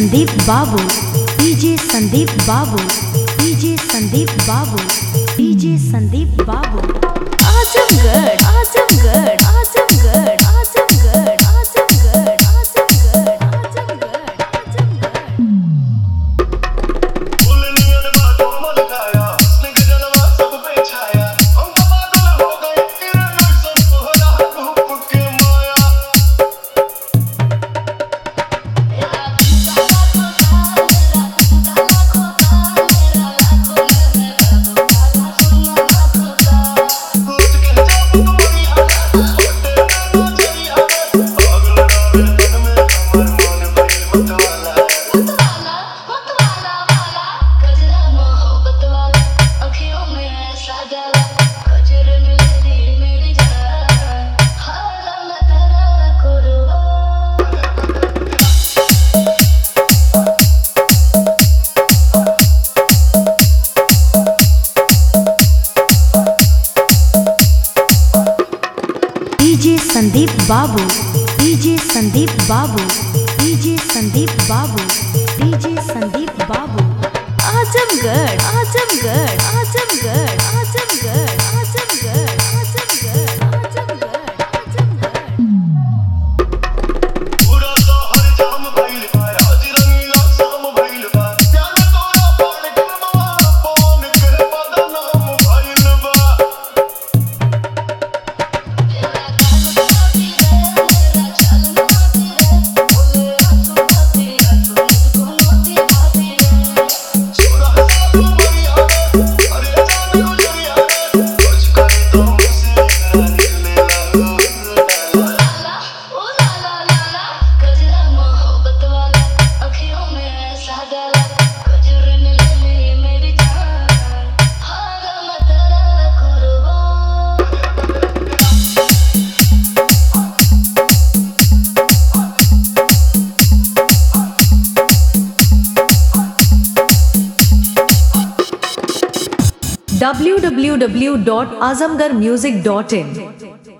संदीप बाबू डीजे संदीप बाबू डीजे संदीप बाबू डीजे संदीप बाबू आजमगढ़ आजमगढ़ आजमगढ़ आजमगढ़ आजमगढ़ आजमगढ़ आजमगढ़ आजमगढ़ फुलनियन बातों मन खाया स्नेह जलवा सब पे छाया हम तो पागल हो गए तेरे नजर तोहरा रूप के माया कुछ के जब तुम्हारी आदत तेरे नजरिया पागल रावे दिन में हमर मन भइल मतवाला मतवाला मतवाला वाला गजरा मोहब्बत वाला अखियों में ऐसा जाला गजरन लेती मेरी जान हाला मैं तेरा कुर्बान डीजे संदीप बाबू डीजे संदीप बाबू डीजे संदीप बाबू डीजे संदीप बाबू आजमगढ़ आजमगढ़ आजमगढ़ आजमगढ़ आजमगढ़ आजमगढ़ आजमगढ़ आजमगढ़ पूरा शहर जाम भइल बा आज रंगीला शाम भइल बा प्यार में तोरा पान के मां पवन के बदनाम भइल बा तेरा कान मोती रे मेरा चल मोती रे बोले आंसू भाती रे तुझको मोती भाती रे छोरा सब मरिया अरे जान गुजरिया कुछ करे तो मुझसे कर ले ला लाला ओ लाला लाला गजरा मोहब्बत वाला अखियों में ऐसा डाला गजरन ले ली मेरी जान हाला मैं तेरा कुर्बान www.azamgarmusic.in